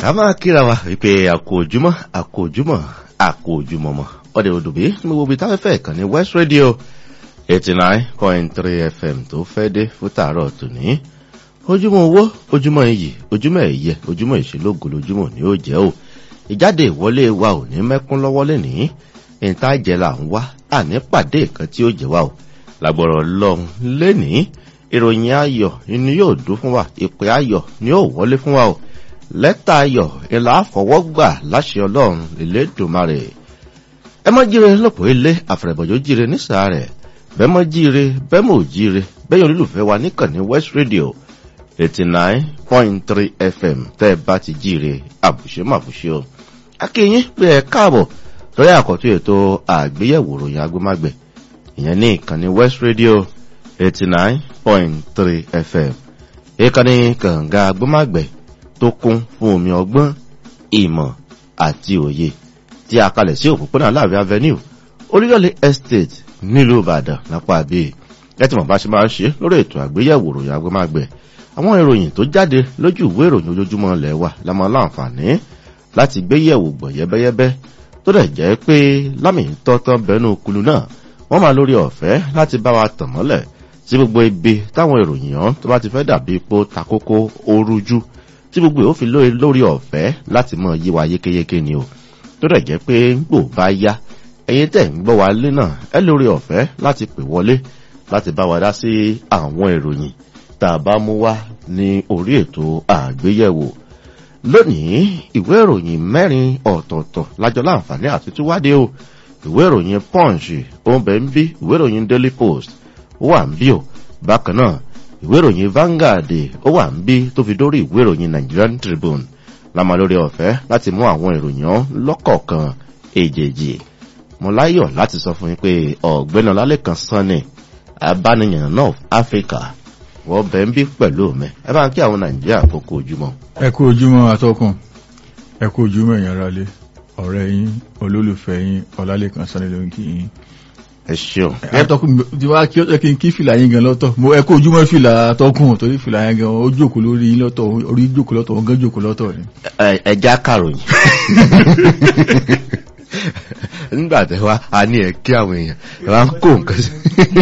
ká máa kíra wa wípé àkó ojúmọ́ àkó ojúmọ́ àkó ojúmọ́ mọ́ ọdẹ òdòbí ní gbogbo ibi táfẹ́fẹ́ ìkànnì west radio eighty nine point three fm tó fẹ́ dé fún tààrọ̀ tòní ojúmọ́ owó ojúmọ́ iyì ojúmọ́ ẹ̀yẹ ojúmọ́ ìṣelógo lójúmọ́ ni ó jẹ́ o ìjáde ìwọlé wa ò ní mẹ́kún lọ́wọ́ lẹ́nìí ìta jẹ́ là ń wá àní pàdé nǹkan tí ó jẹ́ wa o làgbọ̀rọ̀ lọ́hùn lẹ́nìí ìròyìn ayọ̀ ni yóò dún fún wa ìpè ayọ̀ ni yóò wọlé fún wa o lẹ́tà ayọ̀ ìlà àfọwọ́gbà láṣẹ ọlọ́run ìlédùmarè ẹ mọ́ jíire lọ́pọ̀ ilé àfẹ̀rẹ̀bọ̀jọ́ jíire nísà rẹ̀ bẹ́ẹ̀ mọ́ jíire bẹ́ẹ̀ mọ́ jíire bẹ́ẹ̀ yóò olólùfẹ́ wa níkànnì west radio eighty nine point three fm tẹ́ ẹ bá ti jíire àbùṣe màbùṣe o akínyín pé ẹ káàbọ̀ lórí àkọ́tún ètò àgbéyẹ̀wò ròyìn agbómágbẹ̀ ìyẹn ní ìkànnì west radio eighty nine point three fm ìkànnì kànga agbómágbẹ̀ tó kún fún omi ọgbọ́n ìmọ̀ àti òye tí a kalẹ̀ sí òpópónà láàrin avenue oríyọ̀lẹ̀ estate nílùú ìbàdàn lápá àbí ẹ ti mọ̀ bá ṣe máa ń ṣe lórí ètò àgbéyẹ̀wò ròyìn agbómágbẹ̀ àwọn ìròyìn tó jáde lójú ìwé ìròyìn ojoojúmọ́ ilẹ̀ wa la máa láǹfààní láti gbéyẹ̀wò gbọ̀ yẹ́bẹ́yẹ́bẹ́ tó dẹ̀ jẹ́ pé lámì tọ́tán bẹnu kulu náà wọ́n máa lórí ọ̀fẹ́ láti bá wa tàn mọ́lẹ̀ sí gbogbo ibi táwọn ìròyìn ọ̀hún tó bá ti fẹ́ dàbí ipò takókó orújú tí gbogbo yóò fi lórí ọ̀fẹ́ láti mọ yí wa yékéyéké ni o tó dẹ̀ jẹ́ pé gbò bá yá ẹyin tẹ̀ ń gbọ́ wa lé náà ẹ lórí ọ̀fẹ́ láti pè wọlé láti bá wa dá sí àwọn ìròyìn tá a bá mú wá ní orí ètò àgbéyẹ̀wò lónìí ìwé ìròyìn mẹ́rin ọ̀tọ̀ọ̀tọ̀ lájọ láǹfààní àti túwádé o ìwé ìròyìn punch òǹbẹ̀ ń bí ìwé ìròyìn daily post ó wà ń bí o bákan náà ìwé ìròyìn vanguard ó wà ń bí tó fi dórí ìwé ìròyìn nigerian tribune lámà lórí ọ̀fẹ́ láti mú àwọn ìròyìn lọ́kọ̀ọ̀kan èjèèjì mo láyọ̀ láti sọ fún yín pé ọ̀gbẹ́ni ọlálẹ́kan sanni abániyàn náà áfíríkà wọ́n bẹ̀ ń bí pẹ̀lú mi ẹ bá ń kí àwọn nàìjíríà kókó ojúmọ́. ẹ kú ojúmọ́ atọ́kùn ẹ kú ojúmọ́ èèyàn rálé ọ̀rẹ́ yín olólùfẹ́ yín ọlálẹ́kan sanni ló ń kí yín ẹ ṣeun. atọ́kùn tí wàá kí ẹ kí n kí fìlà yín gan lọ́tọ̀ mo ẹ kó ojúmọ́ fìlà atọ́kùn torí fìlà yín gan ó jókòó lórí yín lọ́tọ̀ orí jókòó lọ́tọ̀ ó gán jókòó lọ́tọ̀ ni. ẹ já kàròyìn nígbà tẹ wá a ní ẹ kí àwọn èèyàn ẹ wá ń kó nǹkan sí.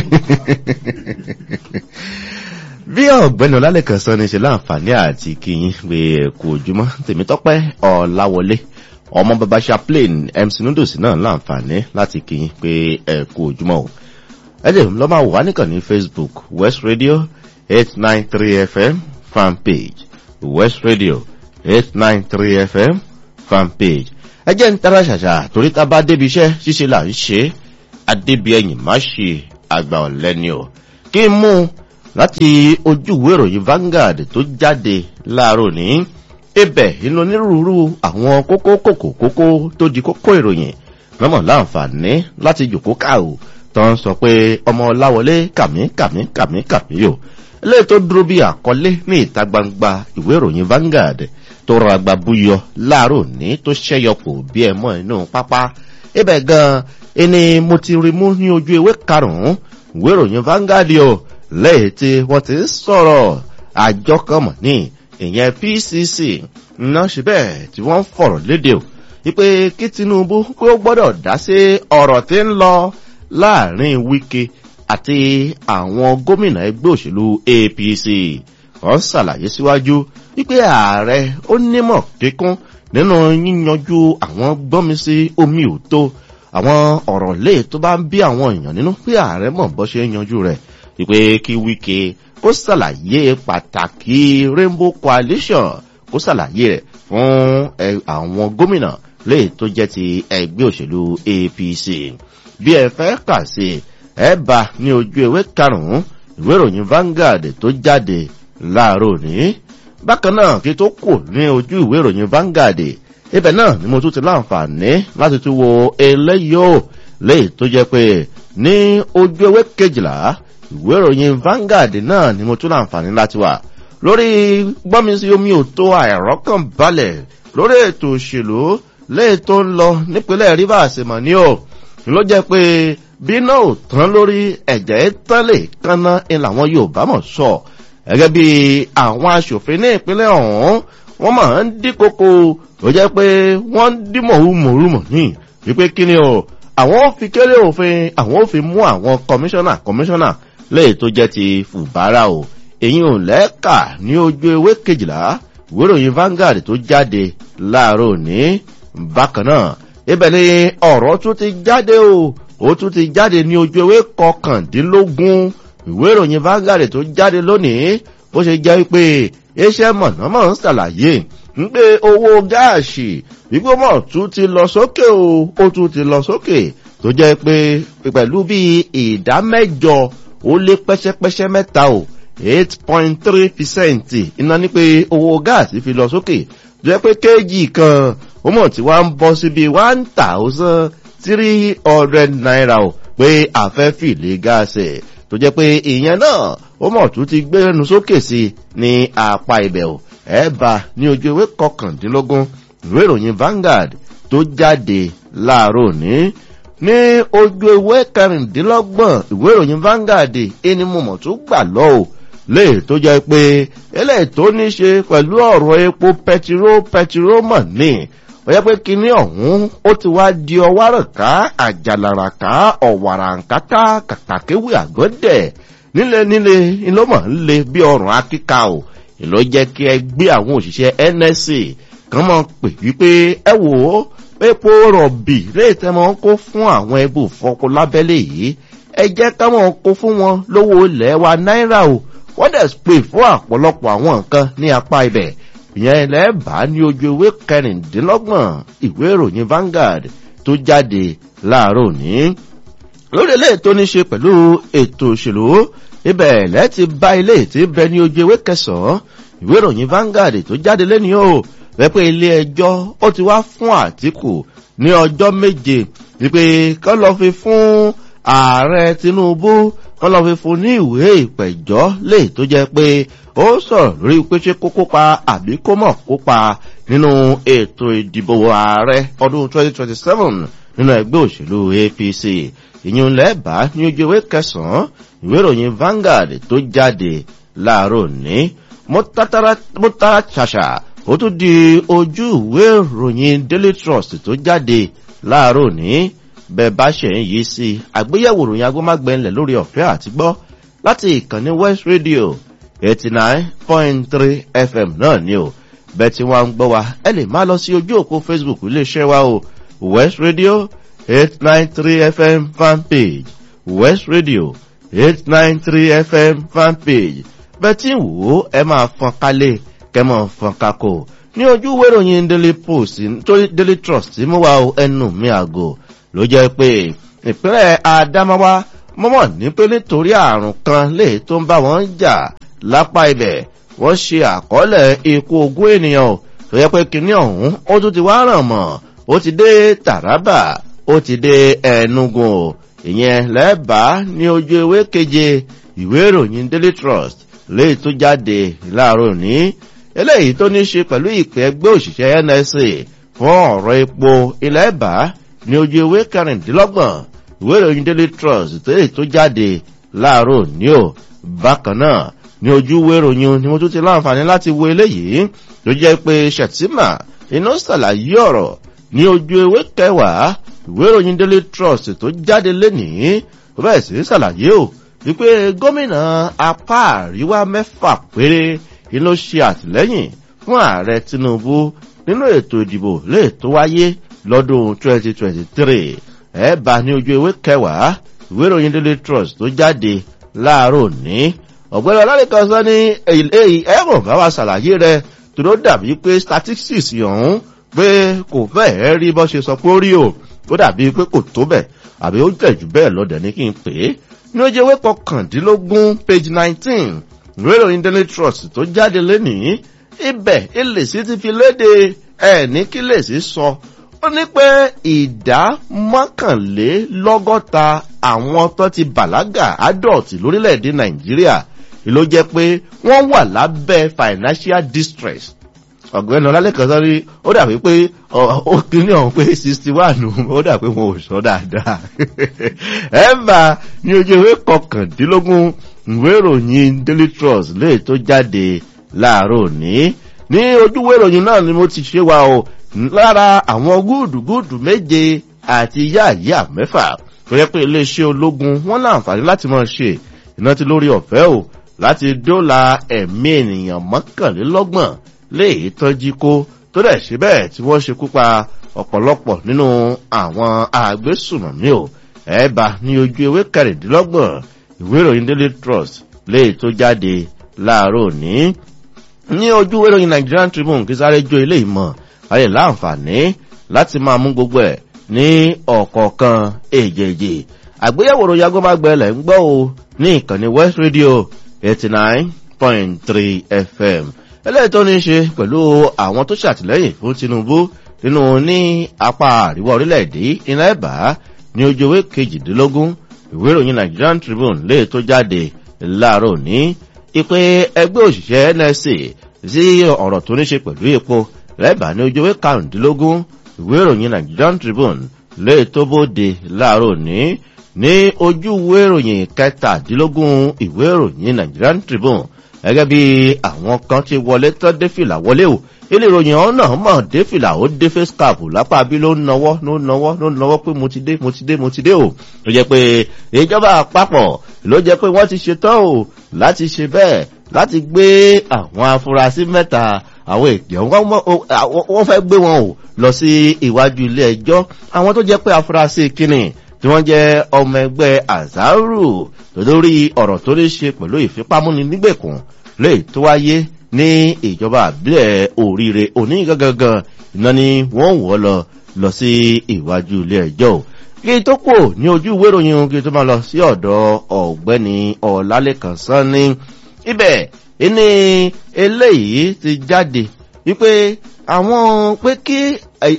bí ọ̀gbẹ́ni ọlálẹ́kan sọ ní ṣe láǹfààní àti kíyìn pé ẹ̀kú ojúmọ́ tèmítọ́pẹ́ ọ̀làwọlé ọmọ bàbá chaplain mc noodles náà láǹfààní láti kíyìn pé ẹ̀kú ojúmọ́ o ẹ̀jẹ̀ lọ́ máa wà nìkan ní facebook west radio eight nine three fm fan page west radio eight nine three fm fan page ẹjẹ́ ń tara ṣàṣà torí tá a bá débi iṣẹ́ ṣíṣe là ń ṣe adébi ẹ̀yìn má ṣe àgbà ọ̀lẹ́ni o kí n mú un láti ojú ìwé ìròyìn Vanguard tó jáde láàárọ̀ ní ibẹ̀ inú onírúurú àwọn kókó kòkó kókó tó di kókó ìròyìn lọ́mọ̀ láǹfààní láti jòkó káò tó ń sọ pé ọmọ ọláwọlé kàmí kàmí kàmí kàmí yò eléyìí tó dúró bí àkọlé ní ìta gbangba ìwé ìròyìn Vanguard tó rọra gba búyọ láàárọ̀ ní tó ṣẹ́yọpọ̀ bí ẹ mọ́ inú pápá ibẹ̀ gan-an ẹni mo ti rí mú ní ojú ewé karùn-ún ìwé ìròyìn Vanguard o lẹ́yìn tí wọ́n ti ń sọ̀rọ̀ àjọ kan mọ̀ ní ìyẹn pcc ná ṣe bẹ́ẹ̀ tí wọ́n ń fọ̀rọ̀ léde o wípé kí tinubu pé ó gbọ́dọ̀ dá sí ọ̀rọ̀ tí ń lọ láàrin wike àti àwọn gómìnà ẹgbẹ́ òṣèlú apc wọ́n ṣàlàyé síwájú wípé ààrẹ ó nímọ̀ kíkún nínú yíyanjú àwọn gbọ́nmisí omi òtó àwọn ọ̀rọ̀ lè tó bá ń bí àwọn èèyàn nínú pé ààrẹ mọ̀ bọ́ ṣe ń yanjú rẹ̀ wípé kí wíkẹ kó ṣàlàyé pàtàkì rainbow coalition kó ṣàlàyé rẹ fún àwọn gómìnà lè tó jẹ ti ẹgbẹ òṣèlú apc bí ẹ fẹ kà sí ẹ bá ní ojú ewé karùnún ìwé ìròyìn Vanguard tó jáde láàárọ ní bákan náà kí tó kù ní ojú ìwé ìròyìn Vanguard ibẹ̀ náà ni mo tún ti láǹfààní láti tún wo eléyìí lè tó jẹ pé ní ojú ewé kejìlá ìwé ìròyìn Vanguard náà ni mo tún láǹfààní láti wà lórí gbọ́mísí omi ò tó àìrọ́kàn balẹ̀ lórí ètò òṣèlú léè tó ń lọ nípínlẹ̀ Rivers mọ̀ ní o ló jẹ́ pé bí náà ò tán lórí ẹ̀jẹ̀ tán lè kánná ń làwọn Yorùbá mọ̀ sọ gẹ́gẹ́ bí àwọn aṣòfin ní ìpínlẹ̀ ọ̀hún wọ́n máa ń dí koko ó jẹ́ pé wọ́n ń dí mọ̀húmọ̀húmọ̀ ní wípé kí ni o àwọn ò fi kéré òfin àwọn ò fi mú àwọn kọmíṣánná kọmíṣánná léè tó jẹ́ ti fùbárà o èyí ò lẹ́ẹ̀ka ní ojú ewé kejìlá ìwéròyìn Vanguard tó jáde láàárọ̀ òní bákan náà ibẹ̀ ni ọ̀rọ̀ tún ti jáde o ó tún ti jáde ní ojú ewé kọkàndínlógún ìwéròyìn Vanguard tó jáde lónìí bó ṣe jẹ́ pé iṣẹ́ mọ̀nàmọ́ ń ṣàlàyé ń pé owó gáàsì gbígbómọ̀ tún ti lọ sókè o ó tún ti lọ sókè tó jẹ́ pé pẹ̀lú bí ìdá mẹ́jọ ó lé pẹ́ṣẹ́pẹ́ṣẹ́ mẹ́ta o eight point three percent iná ní pé owó gáàsì fi lọ sókè tó jẹ́ pé kéèjì kan ó mọ̀ tí wàá ń bọ́ sí bíi one thousand three hundred naira o pé àfẹ́fì lè gáàsì tó jẹ́ pé ìyẹn náà ó mọ̀ tún ti gbẹ́nu sókè sí ní apá ibẹ̀ o ẹ̀ bá ní ojú ewé kọkàndínlógún ìwé ìròyìn Vanguard tó jáde láàárọ̀ ní ní ojú ewé kẹrìndínlọ́gbọ̀n ìwé ìròyìn Vanguard ẹni mo mọ̀ tó gbà lọ o lè tó jẹ́ pé eléyìí tó ní ṣe pẹ̀lú ọ̀rọ̀ epo pẹtiró pẹtiró mọ̀ ní ó yẹ pé kinní ọ̀hún ó ti wá di ọwárọ̀ká àjàlàràká ọ̀wàràǹkátá kàkàkéwì àgọ́dẹ̀ nílé nílé ìlọ́mọ̀ ń le bí ọrùn akíka o ìlọ jẹ́ kí ẹ gbé àwọn òṣìṣẹ́ NSA kan mọ̀ pè wípé ẹ wò ó epo rọ̀bì léètẹ́ mọ́ kó fún àwọn ẹbù fọkọ lábẹ́lé yìí ẹ jẹ́ ká mọ̀ kó fún wọn lówó ilẹ̀ wa náírà o wọ́n dẹ̀ pè fún àpọ̀lọpọ̀ àwọn nǹkan ní apá ibẹ̀ ìyẹn ilẹ̀ bá ní ojú ewé kẹrìndínlọ́gbọ̀n ìwé ìròyìn Vanguard tó jáde láàárọ̀ òní lórí eléyìí tó ní ṣe pẹ̀lú ètò òṣèlú ibẹ̀ lẹ́ẹ̀tì bá ilé tí bẹ ní ojú ewé kẹsàn-án ìwé ìròyìn Vanguard tó jáde lẹ́ni o wẹ́pẹ́ ilé ẹjọ́ ó ti wá fún Àtíkù ní ọjọ́ méje wípé kán lọ fi fún ààrẹ Tinubu kán lọ fi fún ní ìwé ìpẹ̀jọ́ lè tó jẹ́ pé ó sọ̀rọ̀ lórí pé ṣé kó kópa àbí kó mọ̀ kópa nínú ètò ìdìbò ààrẹ ọdún 2027 nínú ẹgbẹ́ òṣèlú APC ìyún lẹ́bàá ní ojú ewé kẹsàn-án ìwé ìròyìn Vanguard tó jáde láàárọ̀ ní mọ́tàrà ṣàṣà ó tún di ojú ìwé ìròyìn Daily Trust tó jáde láàárọ̀ ní bẹ́ẹ̀ bá ṣe ń yí sí àgbéyẹ̀wò ìròyìn agbómágbẹ̀ńlẹ̀ lórí ọ̀fẹ́ àti gbọ́ láti ìkànnì West Radio eighty nine point three FM náà ni o bẹ́ẹ̀ tí wọ́n ń gbọ́ wa ẹ lè má lọ sí ojú òpó Facebook iléeṣẹ́ wa o West Radio eight nine three FM fan page West Radio eight nine three FM fan page bẹ́ẹ̀ tí ń wò ó ẹ máa fọn kálẹ̀ kẹ́mọ̀ fọn kakò ní ojú wéròyìn Daily Post nítorí Daily Trust mú wa ẹnu mi àgò ló jẹ́ pé ìpínlẹ̀ Adamawa mọ́mọ́ ní pé nítorí àrùn kan lè tó ń bá wọn jà lápá ibẹ̀ wọ́n ṣe àkọọ́lẹ̀ ikú ogún ènìyàn tó yẹ pé kinní ọ̀hún ó tún ti wá ràn mọ́ ó ti dé Taraba ó ti dé Enugu ìyẹn lẹ́bàá ní ojú ewé keje ìwé ìròyìn Daily Trust léyìí tó jáde láàárọ̀ ní eléyìí tó ní ṣe pẹ̀lú ìpè ẹgbẹ́ òṣìṣẹ́ NSA fún ọ̀rọ̀ epo ilẹ̀ ẹ̀bá ní ojú ewé kẹrìndínlọ́gbọ̀n ìwé ìròyìn Daily Trust léyìí tó jáde láàárọ̀ ní o bákan náà ní ojú ìwé ìròyìn ni mo tún ti láǹfààní láti wo eléyìí tó jẹ́ pé Shettima iná ṣàlàyé ọ̀rọ̀ ní ojú ewé kẹwàá ìwé ìròyìn Daily Trust tó jáde lénìí ó bẹ̀rẹ̀ sí ṣàlàyé o wípé gómìnà apá àríwá mẹ́fà péré ni ló ṣe àtìlẹ́yìn fún ààrẹ Tinubu nínú ètò ìdìbò lè tó wáyé lọ́dún 2023 ẹ bá ní ojú ewé kẹwàá ìwé ìròyìn Daily Trust tó jáde láàárọ̀ ní ọ̀gbẹ́ni ọlọ́nìkan sọ ní èyí ẹ̀rùn bá wa ṣàlàyé rẹ̀ tó ló dàbí pé statistics ọ̀hún pé kò fẹ́ẹ̀ rí bọ́ ṣe sọ pé ó rí o ó dàbí pé kò tó bẹ̀ àbí ó jẹ̀ jù bẹ́ẹ̀ lọ́dẹ̀ ní kí n pè é ní ojú ewé kọkàndínlógún page nineteen ìwé ìròyìn Daily Trust tó jáde lénìí ibẹ̀ ilèsí ti fi léde ẹ̀ ní kí lèsí sọ ó ní pé ìdá mọ́kànlélọ́gọ́ta àwọn tó ti bàlágà adult lórílẹ̀‐èdè Nàìjíríà ló jẹ́ pé wọ́n wà lábẹ́ financial distress ọ̀gbẹ́ni ọlálẹ́kan sọ́rí ó dàbí pé ó kíní ọ̀hún pé sixty one ó dà pé wọn ò sọ dáadáa ẹ̀ẹ́bà ní ojú ewé kọkàndínlógún ìwé ìròyìn Daily Trust lè tó jáde láàárọ̀ òní ní ojúwé ìròyìn náà ni mo ti ṣe wa o lára àwọn gúdùgúdù méje àti yáàyà mẹ́fà tó yẹ pé iléeṣẹ́ ológun wọ́n láǹfààní láti máa ṣe ìrántí lórí ọ̀fẹ́ o láti dóòlà ẹ̀mí ènìyàn mọ́kànlélọ́gbọ̀n léyìí tọ́jú kó tó dẹ̀ ṣe bẹ́ẹ̀ tí wọ́n ṣekú pa ọ̀pọ̀lọpọ̀ nínú àwọn àgbésùnmọ̀mí o ẹ̀ẹ́bà ní ojú ewé kẹrìndínlọ́gbọ̀n ìwé ìròyìn daily trust léyìí tó jáde láàárọ̀ òní ní ojú ìwé ìròyìn nigerian tribune kí sáré jó ilé ìmọ̀ ayé láǹfààní láti máa mú gbogbo ẹ̀ ní ọ̀kọ̀ọ̀kan èjèèjì àgbéyẹ̀wò ròyìn agbọ́mágbẹ́lẹ̀ ń gbọ́ o ní ìkànnì west radio eighty nine point three fm eléyìí tó ní í ṣe pẹ̀lú àwọn tó ṣàtìlẹ́yìn fún tinubu nínú ní apá àríwá orílẹ̀-èdè iná ẹ̀bá ní ojú ewé kejìdínlógún ìwé ìròyìn nigerian tribune lè tó jáde láàárọ̀ ní ìpè ẹgbẹ́ òṣìṣẹ́ nsc sí ọ̀rọ̀ tó ní ṣe pẹ̀lú epo lẹ́bàá ní ojú ewé karùndínlógún ìwé ìròyìn nigerian tribune lè tó bóde láàárọ̀ ní ní ojú ìwé ìròyìn kẹtàdínlógún ìwé ìròyìn nigerian tribune gẹ́gẹ́ bí àwọn kan ti wọlé tán dé fìlà wọlé o ilé ìròyìn ọ̀hún náà mọ̀ dé fìlà ó dé face cap lápá bí ló ń nawọ́ ló ń nawọ́ ló ń nawọ́ pé mo ti dé mo ti dé mo ti dé o ló jẹ́ pé ìjọba àpapọ̀ ló jẹ́ pé wọ́n ti ṣetán o láti ṣe bẹ́ẹ̀ láti gbé àwọn afurasí mẹ́ta àwọn èèyàn wọ́n fẹ́ gbé wọn o lọ sí iwájú ilé ẹjọ́ àwọn tó jẹ́ pé afurasí kínní tí wọ́n jẹ́ ọmọ ẹgbẹ́ azaru lórí ọ̀rọ̀ tó lè ṣe pẹ̀lú ìfipámúni nígbèkùn lè tó wáyé ní ìjọba àbílẹ̀ òríire òní gangan iná ni wọ́n wọ́ lọ lọ sí iwájú ilé ẹjọ́ kí tó kù ní ojú ìwé ìròyìn kí tó máa lọ sí ọ̀dọ̀ ọ̀gbẹ́ni ọ̀làlẹ́kàn sanni ibẹ̀ ìní eléyìí ti jáde wípé àwọn pé kí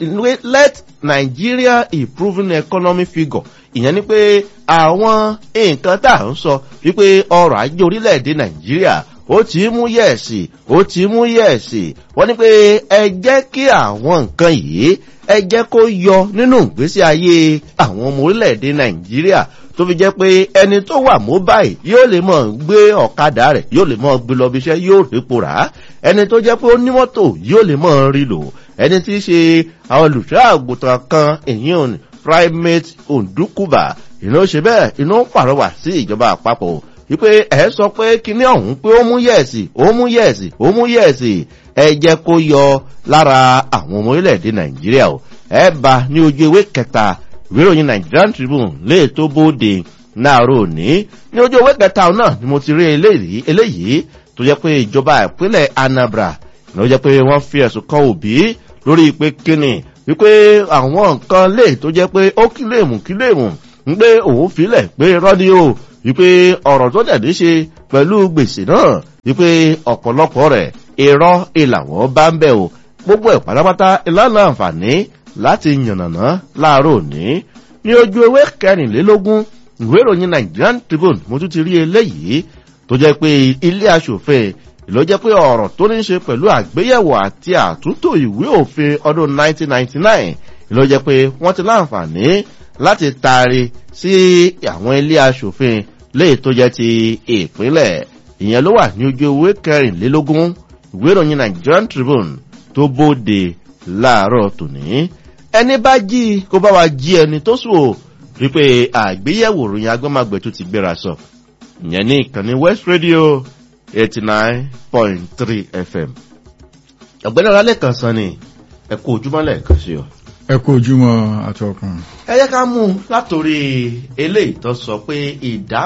let nigeria improving economy figure ìyẹn ni pé àwọn nǹkan tá à ń sọ wípé ọrọ̀ ajé orílẹ̀-èdè nàìjíríà ó ti mú yẹ̀ẹ̀sì ó ti mú yẹ̀ẹ̀sì wọ́n ní pé ẹ jẹ́ kí àwọn nǹkan yìí ẹ jẹ́ kó yọ nínú ìgbésí ayé àwọn ọmọ orílẹ̀-èdè nàìjíríà tó fi jẹ́ pé ẹni tó wà mobile yóò lè mọ̀ gbé ọ̀kadà rẹ̀ yóò lè mọ̀ gbé lọ bí iṣẹ́ yóò rípo rà á ẹni tó jẹ́ pé ó ní mọ́tò yóò lè mọ̀ rí lò ẹni tí í ṣe àwọn olùṣọ́ àgùntàn kan èyí primate ondukuba ìná ṣe bẹ́ẹ̀ iná pàrọwà sí ìjọba àpapọ̀ wípé ẹ sọ pé kíní ọ̀hún pé ó mú yẹ̀ẹ̀sì ó mú yẹ̀ẹ̀sì ó mú yẹ̀ẹ̀sì ẹ jẹ́ kó yọ lára àwọn ọmọ orílẹ̀-èdè nàìjíríà o ẹ bá ní ojú ewé kẹta ìwéròyìn nigerian tribune lè tó bóde náàró òní ní ojú ewé kẹta náà ni mo ti rí eléyìí eléyìí tó jẹ́ pé ìjọba ìpínlẹ̀ anambra ló jẹ́ pé wọ́n fi ẹ̀sùn kan òbí lórí pé kíni wípé àwọn nǹkan lè tó jẹ́ pé ó kílèmù kílèmù ń gbé òun filẹ̀ pé rọ́díò wípé ọ̀rọ̀ tó dẹ̀ ní ṣe pẹ̀lú gbèsè náà wípé ọ̀pọ̀lọpọ̀ rẹ̀ irọ́ ìlàwọ̀ bá ń bẹ̀ o gbogbo ẹ̀ pátápátá ìlànà àǹfààní láti yànnàná láàárọ̀ òní ní ojú ewé kẹrìnlélógún ìwé ìròyìn nigerian tribune mo tún ti rí eléyìí tó jẹ́ pé ilé asòfin ló jẹ́ pé ọ̀rọ̀ tó ní ṣe pẹ̀lú àgbéyẹ̀wò àti àtúntò ìwé òfin ọdún 1999 ló jẹ́ pé wọ́n ti láǹfààní láti taari sí àwọn ilé asòfin léè tó jẹ́ ti ìpínlẹ̀ ìyẹn ló wà ní ojú ewé kẹrìnlélógún ìwé ìròyìn nigerian tribune tó bóde láàárọ̀ tòní ẹni bá jí kó bá wa jí ẹni tó sùn o rí pé àgbéyẹ̀wò ròyìn agbọ́màgbẹ̀ tó ti gbéra sọ ìyẹn ní ìkànnì west radio eighty nine point three fm ọ̀gbẹ́ni ọ̀làlẹ̀ kan san ni ẹ kó ojúmọ́ lẹ́ẹ̀kan sí ọ. ẹ kó ojúmọ́ àtọkùn. ẹ yẹ ká mú un látòrí eléyìí tó sọ pé ìdá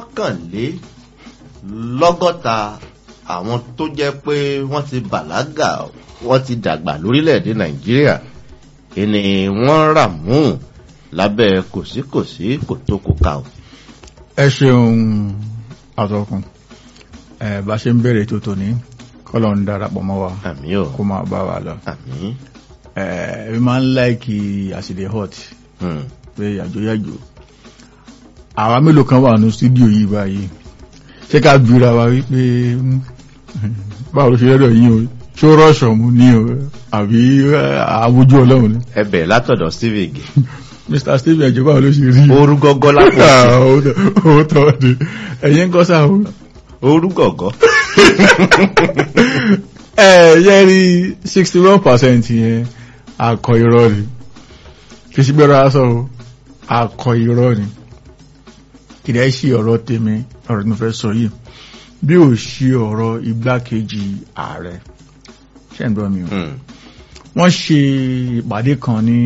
mọ́kànlélọ́gọ́ta àwọn tó jẹ́ pé wọ́n ti bàlágà wọ́n ti dàgbà lórílẹ̀‐èdè nàìjíríà ni wọ́n rà mú lábẹ́ kòsíkòsí kòtókòká o. ẹ ṣeun àtọkùn ẹ bá ṣe ń bẹ̀rẹ̀ tó tòní kọ́lọ̀ ń darapọ̀ mọ́ wa àmì o kó máa bá wa lọ. àmì ẹ ẹ máa ń láìkì àṣìlè hot hmm, pé yàjóyàjó àwa mélòó kan wà ní stúdíò yìí báyìí ṣé ká bíra wa wípé mm, báwo ló ṣe lọ́dọ̀ yín o ṣó rọ́ṣọ̀ mú ní o àbí àwójú ọlọ́run ni ẹbẹ̀ látọ̀dọ̀ steve ige mr stephen ẹ̀jọ̀ báwo ló ṣe rí o. orú gọ́gọ́ lápò sí ó tọ́ ni ẹ̀yin ń kọ́ sáà o. orú gọ̀gọ́ ẹ yẹ rí sixty one percent yẹn akọ irọ́ ni kì í ṣe gbẹ́rọ aṣọ o akọ irọ́ ni kì í ṣe ọ̀rọ̀ tèmi ọ̀rọ̀ tí mo fẹ́ sọ yìí bí ò ṣe ọ̀rọ̀ igbákejì ààrẹ ṣe ń gbọ́ mi o Hmm. wọ́n ṣe ìpàdé kan ní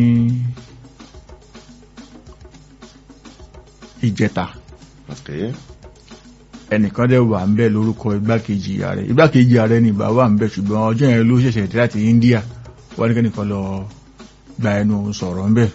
ìjẹta Okay. ẹnìkan dẹ̀ wà ń bẹ̀ lórúkọ igbákejì ààrẹ igbákejì ààrẹ ni ìbá wà ń bẹ̀ ṣùgbọ́n ọjọ́ yẹn ló ṣẹ̀ṣẹ̀ dé láti India wọ́n ní kẹ́nìkan lọ gba ẹnu sọ̀rọ̀ ń bẹ̀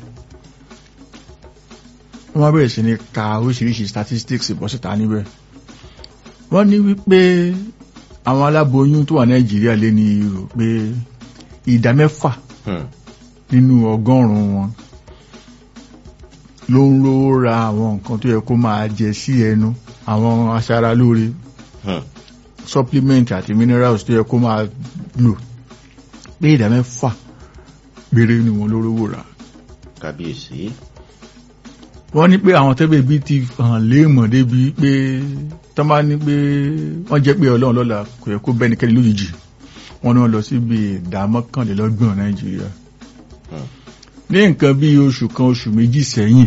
wọ́n bẹ̀rẹ̀ sí ní ka oríṣiríṣi statistics bọ́ síta níbẹ̀ wọ́n ní wípé àwọn aláboyún tó wà Nàìjíríà lé ní rò pé ìdá mẹ́fà Hmm. nínú ọgọ́rùn-ún wọn ló ń rówó ra àwọn nǹkan tó yẹ kó máa jẹ sí ẹnu àwọn aṣaralóore Hmm. supplement àti minerals tó yẹ kó máa lò pé ìdá mẹ́fà péré ni wọn ló rówó rà kábíyèsí. wọ́n ní pé àwọn tẹ́bẹ̀ bí ti hàn léèmọ̀ débi pé tọ́ bá ní pé wọ́n jẹ́ pé ọlọ́run lọ́la kò yẹ kó bẹ́nikẹ́ni lójijì wọ́n ní wọ́n lọ síbi ìdá mọ́kànlélọ́gbọ̀n nàìjíríà Hmm. ní nǹkan bí oṣù kan oṣù méjì sẹ́yìn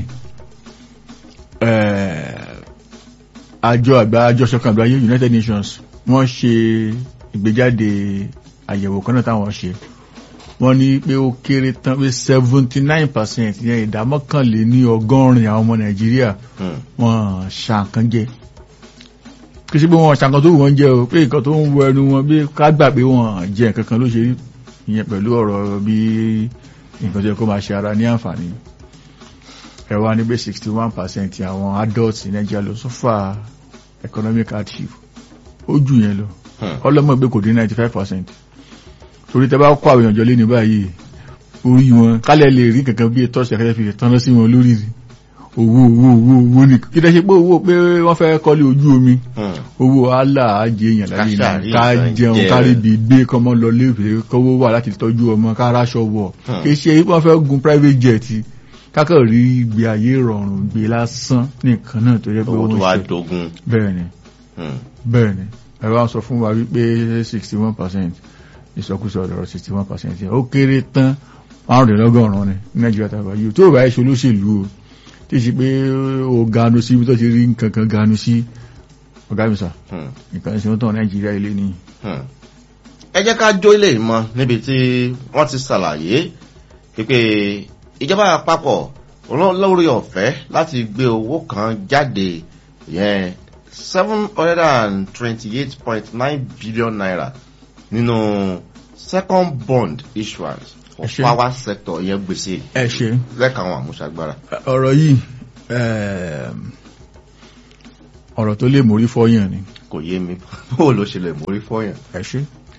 eh, àjọ àgbà àjọṣọkan àgbáyé United Nations wọ́n ṣe ìgbéjáde àyẹ̀wò kan náà táwọn ṣe wọ́n ní pé ó kéré tán pé seventy nine percent yẹn ìdá mọ́kànlé ní ọgọ́rin àwọn ọmọ Nàìjíríà Hmm. wọ́n ṣàǹkan jẹ kì í ṣe pé wọ́n ṣàǹkan tó wù wọ́n jẹ o pé nǹkan tó ń wọ ẹnu wọn bí ká gbà pé wọ́n jẹ nǹkan kan ló ṣe rí ìyẹn pẹ̀lú ọ̀rọ̀ bí nǹkan tó yẹ kó máa ṣe ara ní àǹfààní ẹ wá ní pé sixty one percent àwọn adults ní Nàìjíríà ló suffer economic hardship ó jù yẹn lọ Hmm. ọlọ́mọ ìgbé kò dín ninety five percent torí tẹ bá kó àwọn èèyàn jọ lé ní báyìí orí wọn kálẹ̀ lè rí kankan bí ètò ọ̀sẹ̀ kẹ́kẹ́ fi tán sí wọn lórí rí owó owó owó owó ní kí tẹ́ ṣe pé owó pé wọ́n fẹ́ kọ́lé ojú omi Hmm. owó aláàjẹ èèyàn láyé Ká ní ṣàrí ká nǹkan jẹun jẹ. kárí bí gbé kọ́mọ lọ léèfé kọ́wó wà láti tọ́jú ọmọ káráṣọ wọ̀ Hmm. kì í ṣe wọ́n fẹ́ gun private jet kákọ̀ rí ìgbé ayé rọrùn gbé lásán nìkan náà tó yẹ pé owó tó wọ́n wá ṣe dogun. bẹ́ẹ̀ ni Hmm. bẹ́ẹ̀ ni ẹ̀rọ á sọ fún wa wípé sixty one percent ìsọkúsọ ọ̀dọ̀rọ̀ sixty one percent yẹn ó kéré tán márùndínlọ́gọ́rùn-ún ni ní nàìjíríà tàbí yìí tó bá ẹ̀ṣọ́ olóṣèlú o tí ì ṣe pé ó ganu sí ibi tó ti rí nǹkan kan ganu sí ọ̀gá mi sà Hmm. nǹkan ìṣẹ́ tán nàìjíríà ilé ni Hmm. ẹ jẹ́ ká jó ilé ìmọ̀ níbi tí wọ́n ti ṣàlàyé pípé ìjọba àpapọ̀ oló- lórí ọ̀fẹ́ láti gbé owó kan jáde yẹn seven hundred and twenty-eight point nine billion naira nínú second bond issuance for Ẹ ṣé. power sector yẹn gbèsè ẹ ṣe lẹ́ka àwọn àmúṣagbára. ọ̀rọ̀ yìí ẹ̀ẹ̀m, ọ̀rọ̀ tó lè mórí fọ́yàn ni kò yé mi bó ló ṣe lè mórí fọyàn. ẹ ṣe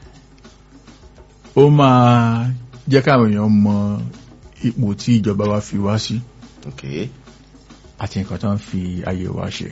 ó máa jẹ́ káwọn èèyàn mọ ipò tí ìjọba wa fi wá sí okay. àti nǹkan tó ń fi ayé wa ṣe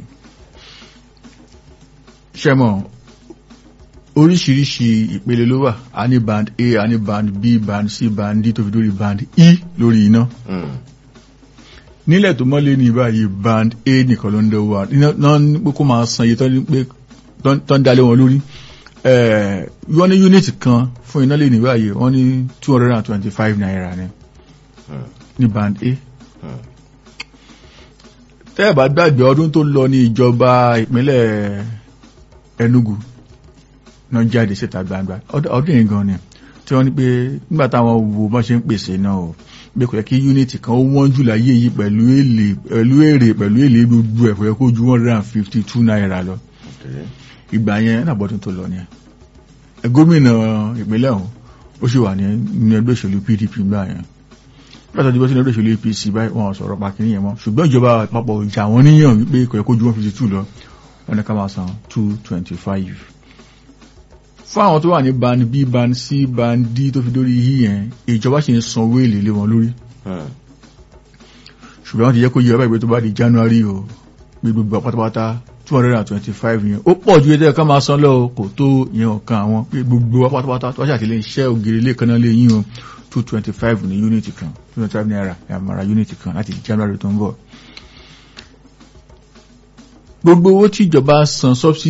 ṣẹ́mọ̀ oríṣiríṣi ìpele ló wà a ní band A a ní band B band C band D tó fi dórí band E lórí iná Hmm. nílẹ̀ tó mọ́lé ní báyìí band A nìkan ló ń dẹ̀wọ́ wa iná náà ní pé kó máa san iye tó ní pé tó ń dalé wọn lórí Eh, wọ́n ní unit kan fún iná lè ní báyìí wọ́n ní two hundred and twenty five naira ni Hmm. ní band A Hmm. tẹ́ ẹ̀ bá gbàgbé ọdún tó lọ ní ìjọba ìpínlẹ̀ Enugu náà jáde síta gbangba Ọd- ọdún yìí gan ni tí wọ́n ní pé nígbà táwọn wo bọ́n ṣe ń pèsè náà o pé kò yẹ kí unity kan ó wọ́n jù láyé yìí pẹ̀lú èlé pẹ̀lú èrè pẹ̀lú èlé gbogbo ẹ̀ kò yẹ kó ju one hundred and fifty two naira lọ Okay. ìgbà yẹn nàbọ̀dún tó lọ ni ẹ gómìnà ìpínlẹ̀ ọ̀hún ó sì wà ní ní ẹgbẹ́ òṣèlú PDP gbà yẹn pẹ́sẹ̀ ìdìbò sí ẹgbẹ́ òṣèlú APC báyìí wọn sọ̀rọ̀ pàkínní yẹn mọ́ ṣùgbọ́n ìjọba àpapọ̀ ìjà wọn níyàn wípé kò yẹ kó ju one fifty two lọ wọn ní ká máa san two twenty five fún àwọn tó wà ní band B band C band D tó fi dórí yí yẹn ìjọba sì ń san owó èlé lé wọn lórí Hmm. ṣùgbọ́n wọ́n ti jẹ́ kó yẹ ọba ìgbé tó bá di January o gbé gbogbo pátápátá two hundred and twenty five yẹn ó pọ̀ ju ẹjẹ́ ká máa san lọ o, kò tó yẹn ọ̀kan àwọn pé gbogbo wa pátápátá tó wá ṣàtìlẹ́ iṣẹ́ ògiri ilé kan náà lè yín o two twenty five ní unit kan two twenty five naira ní àmàrà unit kan láti January tó ń bọ̀. gbogbo owó tí ìjọba san subsidy tó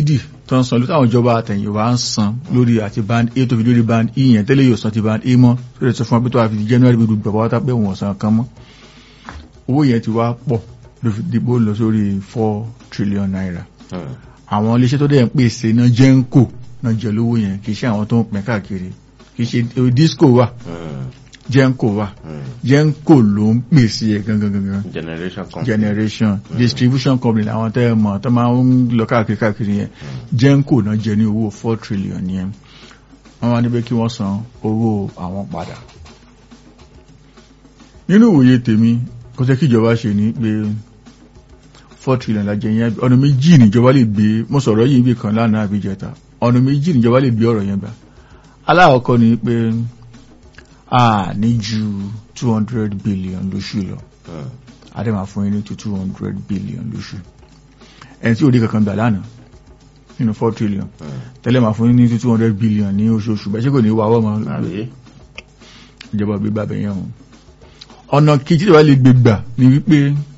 tó ń san lórí táwọn ìjọba àtẹ̀yìnwá ń san lórí àti band a tó fi lórí band e yẹn tẹ́lẹ̀ yóò san ti band a mọ́ tó lè sọ fún wa pé tó wà fi january bí gbogbo àwọn tápẹ́ wọn san kan mọ́ owó yẹn ti wá pọ̀ ló fi dìbò lọ sórí four trillion naira Hmm. àwọn iléeṣẹ́ tó dẹ̀ ń pèsè náà jẹ́ńkò náà jẹ lówó yẹn kì í ṣe àwọn tó ń pín káàkiri kì í ṣe eh, disco wà Hmm. jẹ́ńkò wà Hmm. jẹ́ńkò ló ń pèsè ẹ̀ gangan gangan generation company. generation distribution company làwọn tẹ́ ẹ mọ̀ tó máa ń lọ káàkiri káàkiri yẹn jẹ́ńkò náà jẹ ní owó four trillion yẹn wọ́n wá níbẹ̀ kí wọ́n san owó àwọn padà nínú ìwòye tèmi kò tẹ́ kí ìjọba ṣe ní pé four trillion la jẹ yẹn ọ̀nà méjì níjọba lè gbé mo sọ̀rọ̀ yìí bí kan lánàá àbí jẹta ọ̀nà méjì níjọba lè gbé ọ̀rọ̀ yẹn gbà aláàkọ́kọ́ ni pé a ní ju two hundred billion lóṣù lọ Hmm. adema fún yín ní tó two hundred billion lóṣù ẹni tí ò dé kankan gbà lánàá nínú four trillion Hmm. tẹ́lẹ̀ máa fún yín ní two hundred billion ní oṣooṣù bẹ́ẹ̀ ṣé kò ní wà wọ́n mọ́ Àbí? ìjọba gbégbá bẹ̀yẹn o ọ̀nà kejì tí wàá lè gbégbà ni wípé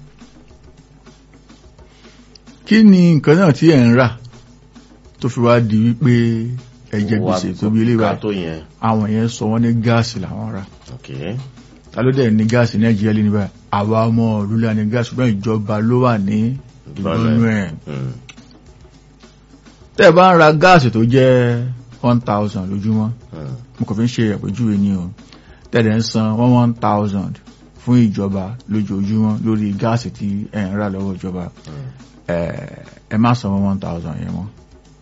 kí ni nǹkan náà tí ẹ̀ ń rà tó fi wá di wípé ẹ̀jẹ̀ Owó gbèsè tó bí ilé wa ká tó yẹn. àwọn yẹn sọ wọ́n ní gáàsì làwọn rà ok. ta ló dẹ̀ ní gáàsì nàìjíríà lé níbà àwa ọmọ ìlú la ní gáàsì ṣùgbọ́n ìjọba ló wà ní ìgbónú ẹ̀ Hmm. tẹ́ ẹ bá ń ra gáàsì tó jẹ́ one thousand lójúmọ́ Hmm. mo kàn fi ń ṣe àpèjúwe ní o tẹ́lẹ̀ ń san one one thousand fún ìjọba lójoojúmọ́ lórí gáàsì tí ẹ̀ ń rà lọ́wọ́ ìjọba Hmm. ẹ ẹ má san one one thousand yẹn mọ́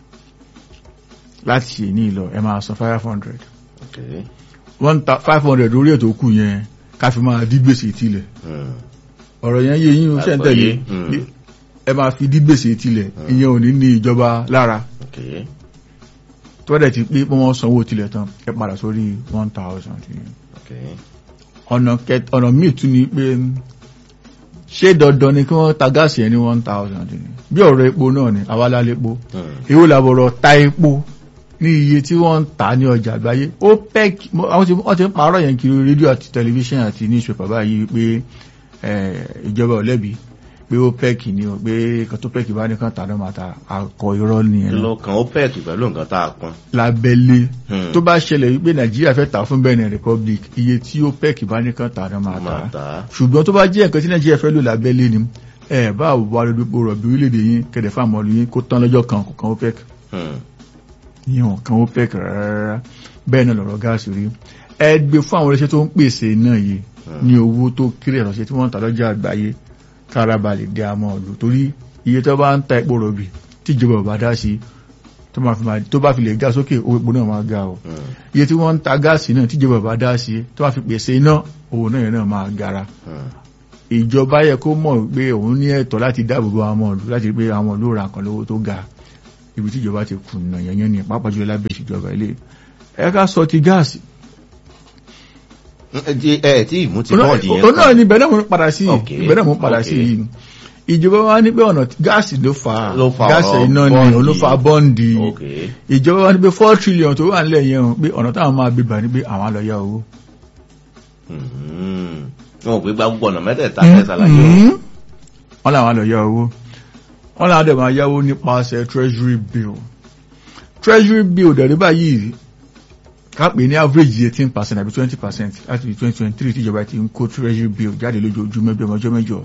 láti ṣe ní ìlọ ẹ máa san five hundred ok. one five hundred orí ètò kù yẹn ká fi máa dí gbèsè tilẹ̀ Hmm. ọ̀rọ̀ yẹn yé yín o ṣe ń tẹ̀lé Àgbọ́yé. Hmm. ẹ máa fi dí gbèsè tilẹ̀ ìyẹn ò ní ní ìjọba lára ok. tó dẹ̀ ti pé pé wọ́n sanwó tilẹ̀ tán ẹ padà sórí one thousand yẹn ok. ọ̀nà kẹt ọ̀nà míì tún ni pé ṣé dandan ni kí wọ́n ta gáàsì yẹn ní one thousand ni bí ọ̀rọ̀ epo náà ni àwa lálépo Hmm. èwo làbọ̀rọ̀ ta epo ní iye tí wọ́n ń tà ní ọjà àgbáyé OPEC mo- àwọn tí wọ́n ti ń parọ́ yẹn kiri rédíò àti tẹlifíṣàn àti newspaper báyìí pé eh, ìjọba ò lẹ́bi pé OPEC ni o pé nǹkan tó OPEC bá ní kan tà náà máa ta akọ irọ́ kí nìyẹn ló kan OPEC pẹ̀lú nǹkan tá a pọn. lábẹ́lé Hmm. tó bá ṣẹlẹ̀ wípé Nàìjíríà fẹ́ tà fún Benin Republic iye tí OPEC bá ní kan tà náà máa máa tà tà á. ṣùgbọ́n tó bá jẹ́ nǹkan tí Nàìjíríà fẹ́ lò lábẹ́lé ni ẹ bá wà lórí epo rọ̀bì orílẹ̀-èdè yín kẹ̀dẹ̀ fáwọn ọmọlú yín kó tán lọ́jọ́ kan kò kan OPEC Hmm. yíyan kan OPEC rárá bẹ́ẹ̀ náà lọ̀rọ̀ gáàsì rí ẹ gbé fún àwọn iléeṣẹ́ tó ń pèsè náà yìí ní owó tó kéré ìrọ̀ṣẹ́ tí wọ́n ń ta lọ́jà àgbáyé kára balẹ̀ dé àmọ́ ọ̀lù torí iye tó bá ń ta epo rọ̀bì tí ìjọba ò bá dá sí tó máa fi máa- tó bá fi lè ga sókè owó epo náà máa ga o Hmm. iye tí wọ́n ń ta gáàsì náà tí ìjọba ò bá dá sí tó máa fi pèsè iná owó náà yẹn náà máa gara Hmm. ìjọba yẹ kó mọ̀ pé òun ní ẹ̀tọ́ láti dáàbò bo àwọn ọ̀lú láti rí pé àwọn ọ̀lú ra nǹkan lówó tó ga ibi tí ìjọba ti kùnà yẹnyẹn ní pàápàá jùlọ lábẹ́ ìṣèjọba ilé ẹ ká sọ ti gáàsì ẹ ti- ẹ tí ìmú ti bọ́ọ̀dì yẹn òun náà ni ibẹ̀ náà mo ń padà sí Ok, ibẹ̀ náà mo ń padà sí ok. yìí ìjọba wa ní pé ọ̀nà tí- gáàsì ló fa Ló fa gáàsì ọ̀rọ̀ iná ni bọ́ǹdì. òun ló fa bọ́ǹdì ok ìjọba wa ní pé four trillion tó wà nílẹ̀ yẹn o pé ọ̀nà táwọn máa gbé bà ní pé àwọn á lọ yá owó Hmm. wọn ò pé gba gbogbo ọ̀nà mẹ́tẹ̀ẹ̀ta fẹ́ ṣàlàyé o. Mhm. wọ́n làwọn lọ yá owó wọ́n làwọn dẹ̀ máa yáwó nípasẹ̀ treasury bill treasury bill dẹ̀rí báyìí kápẹ́ ní average eighteen percent àbí twenty percent láti twenty twenty three tíjọba ti ń kó treasury bill jáde lójoojúmọ́ bí ọmọjọ́ mẹ́jọ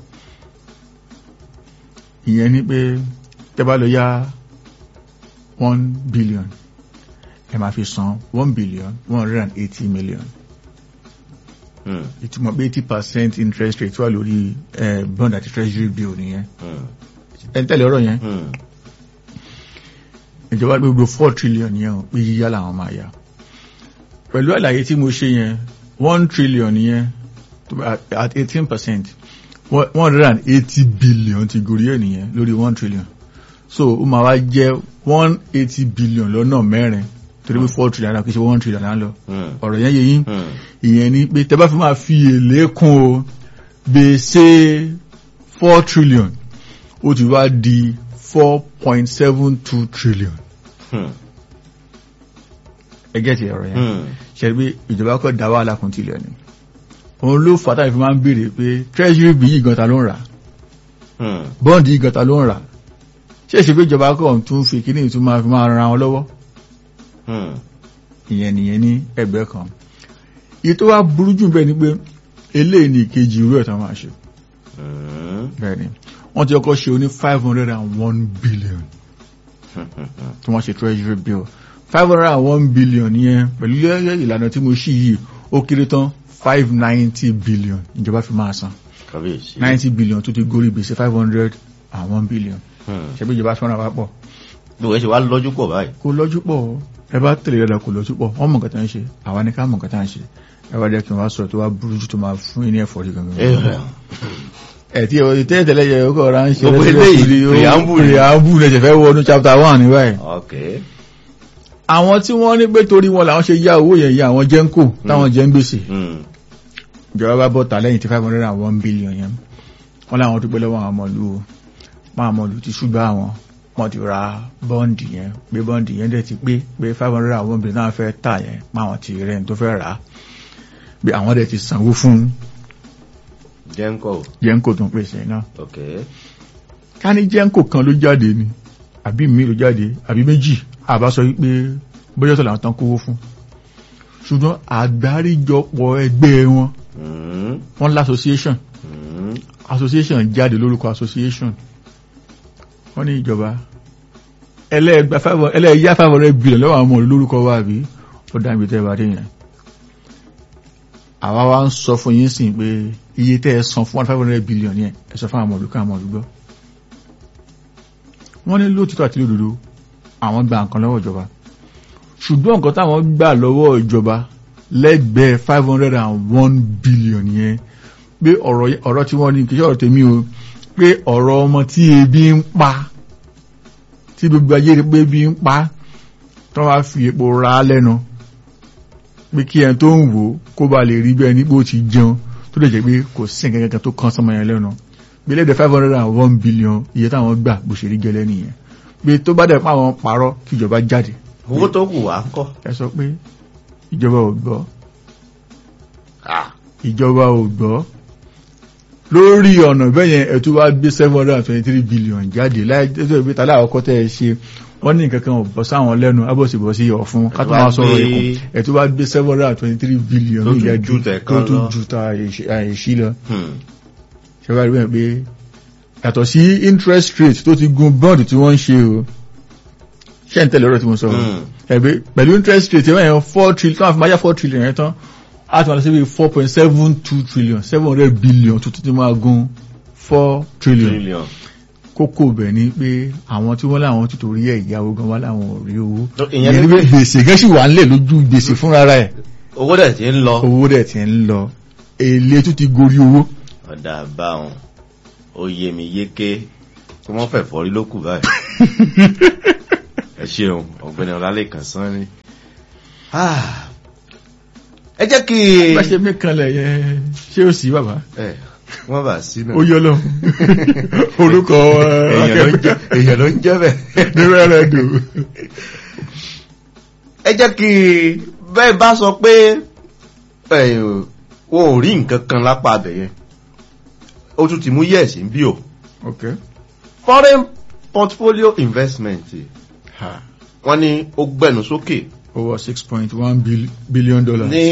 ìyẹn ni pé tẹ́ bá lọ yá one billion ẹ máa fi san one billion one hundred and eighty million Hmm. ìtumọ̀ pé eighty percent interest rate wà lórí eh, bond àti treasury bill nìyẹn Hmm. ẹ̀ ń tẹ̀lé ọ̀rọ̀ yẹn Hmm. ìjọba gbogbo four trillion yẹn o pé yíyá làwọn máa yá pẹ̀lú àlàyé tí mo ṣe yẹn one trillion yẹn tó bá- at eighteen percent one hundred and eighty billion ti gorí ẹ̀ nìyẹn lórí one trillion so ó máa wá jẹ́ one eighty billion lọ́nà mẹ́rin torí pé four trillion náà kì í ṣe one trillion náà lọ Hmm. ọ̀rọ̀ yẹn yé yín Hmm. ìyẹn ni pé tẹ́ bá fi máa fi èlé kún o gbèsè four trillion ó ti wá di four point seven two trillion Hmm. ẹgẹ́ ti ọ̀rọ̀ yẹn Hmm. ṣe pé ìjọba kọ́ dá wàhálà kún tilẹ̀ ni òun ló fà táyì fi máa ń béèrè pé treasury bill yìí gan ta ló ń rà Hmm. bond yìí gan ta ló ń rà ṣé ìṣe pé ìjọba kan tún fi kíní tún máa fi máa ran wọn lọ́wọ́ Hmm. ìyẹn nìyẹn ní ẹgbẹ́ kan èyí tó wá burú jù bẹ́ẹ̀ ni pé eléyìí ní ìkejì irú ẹ̀ tó máa ṣe Hmm. bẹ́ẹ̀ ni wọ́n ti kọ́kọ́ ṣe oní five hundred and one billion tí wọ́n ṣe treasury bill five hundred and one billion yẹn pẹ̀lú ìlànà tí mo ṣí yìí ó kéré tán five ninety billion ìjọba fi máa san kábíyèsí. ninety billion tó ti gorí gbèsè five hundred and one billion Hmm. ṣebí ìjọba sọ́nà wá pọ̀ bí wọ́n ṣe wá lọ́jú pọ̀ báyìí. kò lọ́jú pọ̀ ẹ bá tẹ̀lé rẹ̀ kò lọ́jú pọ̀ wọ́n mọ̀ nǹkan tá ń ṣe àwa ní ká mọ̀ nǹkan tá ń ṣe ẹ wá jẹ́ kí n wá sọ̀rọ̀ tó wá burú jù tó máa fún yín ní ẹ̀fọ́rí gangan. ẹ̀ tí ẹ̀ tẹ́lẹ̀ tẹ́lẹ̀ yẹ ọkọ̀ ra ń ṣe Gbogbo lẹ́sẹ̀ eléyìí, lórí ó- preamble ni. preamble lẹ́sẹ̀ fẹ́ wọnú chapter one ní báyìí. ok. àwọn tí wọ́n ní pé torí wọn làwọn ṣe yá owó yẹn yá àwọn jẹ́ńkò táwọn jẹ́ ń gbèsè Hmm. ìjọba bá bọ́ ta lẹ́yìn tí five hundred and one billion yẹn wọ́n láwọn dúpẹ́ lọ́wọ́ àwọn ọmọlú o máa mọ̀lú ti ṣùgbọ́n àwọn wọ́n ti ra bọ́ǹdì yẹn pé bọ́ǹdì yẹn dẹ̀ ti pé pé five hundred and one billion náà fẹ́ tà yẹn máwọn ti rẹ̀ ní tó fẹ́ rà á pé àwọn dẹ̀ ti sanwó fún jẹ́ńkọ̀. jẹ́ńkò tó ń pèsè náà ok. ká ní jẹ́ńkò kan ló jáde ni àbí mi ló jáde àbí méjì àbá sọ wípé bóyá tó làwọn tán kówó fún ṣùgbọ́n àgbáríjọpọ̀ ẹgbẹ́ wọn Hmm. wọ́n l'association Hmm. association jáde lórúkọ association wọ́n ní ìjọba ẹlẹ́ẹ̀gbà five- ẹlẹ́ẹ̀yá five hundred billion lọ́wọ́ àwọn ọmọ lórúkọ wa àbí ó dá ibi tẹ́ ẹ bá dé yẹn àwa wa ń sọ fún yín sìn pé iye tẹ́ ẹ san fún one five hundred billion yẹn ẹ sọ fún àwọn olùkọ́ àwọn olùgbọ́ wọ́n ní lóòtítọ́ àti lódodo àwọn gba nǹkan lọ́wọ́ ìjọba ṣùgbọ́n nǹkan táwọn gbà lọ́wọ́ ìjọba lẹ́gbẹ̀ẹ́ five hundred and one billion yẹn pé ọ̀rọ̀ yẹ- ọ̀rọ̀ tí wọ́n ní kìí ṣe ọ̀rọ̀ tèmi o pé ọ̀rọ̀ ọmọ tí ebi ń pa tí gbogbo ayé rí pé ebi ń pa tó wá fi epo ra á lẹ́nu pé kí ẹni tó ń wò ó kó ba lè rí bẹ́ẹ̀ nígbò tí jẹun tó lè jẹ́ pé kò sí nǹkan kankan tó kán sọmọ yẹn lẹ́nu pé lẹ́dẹ̀ five hundred and one billion iye táwọn gbà bó ṣe rí gẹ́lẹ́ nìyẹn pé tó bá dẹ̀ pa àwọn parọ́ kí ìjọba jáde owó tó kù wá ń kọ́. ẹ sọ pé ìjọba ò gbọ́ Ah. ìjọba ò gbọ́ lórí ọ̀nà bẹ́yẹn ẹ̀tú wá gbé seven hundred and twenty three billion jáde láìjẹ́ ìgbé tàlẹ́ àkọ́kọ́ tẹ́ ẹ ṣe wọ́n ní nǹkan kan ò bọ́ sáwọn lẹ́nu abọ́sibọ́sí ọ̀fun ká tó máa sọ̀rọ̀ ikùn ẹ̀tú wá gbé seven hundred and twenty three billion Tó ní tún ìyá ju tẹ̀ tó kan tún lọ. ju ta àìsí lọ Hmm. ṣẹ́wá rí bẹ́ẹ̀ pé yàtọ̀ sí interest rate tó ti gun bond tí wọ́n ń ṣe o ṣẹ́ ń tẹ̀lé ọ̀rọ̀ tí mo sọ Hmm. ẹ̀bí pẹ̀lú interest rate ẹ̀wọ̀n yẹn four trillion tó máa fi máa yá four trillion yẹn tán á ti máa lọ sí bí four point seven two trillion seven hundred billion tuntun ti máa gun four trillion trillion. kókó bẹ̀ ni pé àwọn tí wọ́n láwọn ti torí ẹ̀ ìyàwó gan wá láwọn ò rí owó ìyẹn ìyẹn ni ni pé pé gbèsè gẹ́sì wà ńlẹ̀ lójú gbèsè fúnra rẹ̀ owó dẹ̀ ti ń lọ. owó dẹ̀ ti ń lọ èlé tún ti gorí owó ọ̀dà báwọn ó yé mi yéké tí wọ́n fẹ̀ fọ́rí ló kù báyìí. ẹ ṣeun ọ̀gbẹ́ni ọ̀làlẹ́kàn sán ni. Ah. ẹ jẹ́ kí bá ṣe mí kanlẹ̀ yẹn ṣé ó sì bàbá ẹ wọ́n bá sí náà. ó yọ lọ orúkọ èèyàn ló ń jẹ́ èèyàn ló ń jẹ́ bẹ́ẹ̀. ní rẹ́rẹ́ dùn ẹ jẹ́ kí bẹ́ẹ̀ bá sọ pé ẹ, wọn ò rí nǹkan kan lápá abẹ yẹn ó tún ti mú yẹ̀sì ń bí o ok foreign portfolio investment ha wọ́n ní ó gbẹ̀nu sókè over six point one billion dollars. ní